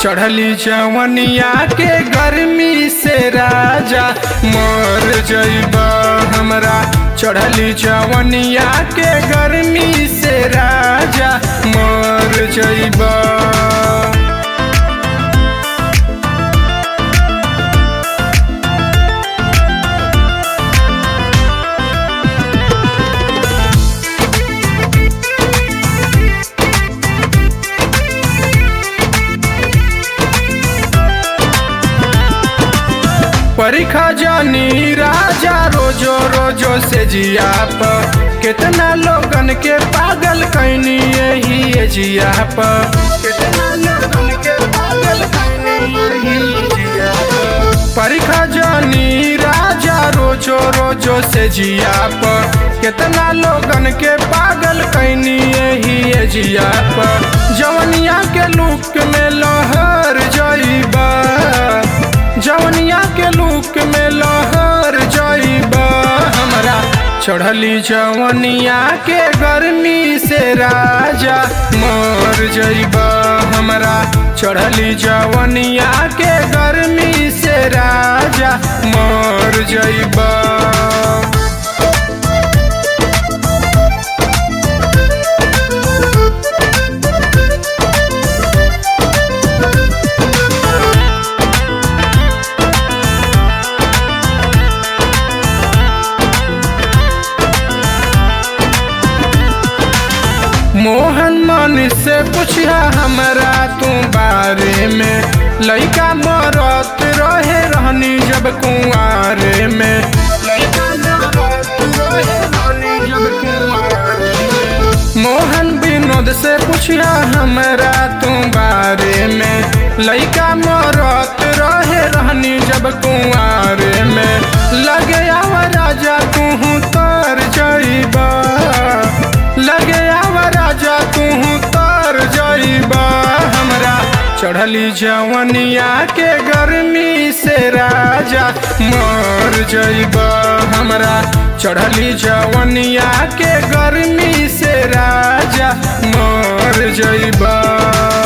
चढ़ली जवनिया के गर्मी से राजा मर जइबा हमरा चढ़ली जवनिया के गर्मी से राजा मर जइबा परीक्षा जानी राजा रोजो रोजो से जिया पर कितना लोगन के पागल कैनी यही जिया पर कितना लोगन के पागल कैनी यही जिया पर परीक्षा जानी राजा रोजो रोजो से जिया पर कितना लोगन के पागल कैनी यही जिया पर जवनिया के लुक में लहर जाइबा जवनिया के लुक में लहर जाइबा हमरा चढ़ली जवनिया के गर्मी से राजा मर जाइबा हमरा चढ़ली जवनिया के गर्मी से राजा मर जाइबा मोहन मन से पूछा हमरा तू बारे में लइका मरत रहे रहनी जब कुआरे में लइका मरत रहे रहनी जब कुंवारे में। मोहन विनोद से पूछा हमरा तू बारे में लइका मरत रहे रहनी जब कुआरे में लगे आवा राजा तू तर जाइबा लगे आवा राजा तू तर जाइबा हमरा चढ़ली जवनिया के गर्मी से राजा मर जाइबा हमरा चढ़ली जवनिया के गर्मी से राजा मर जाइबा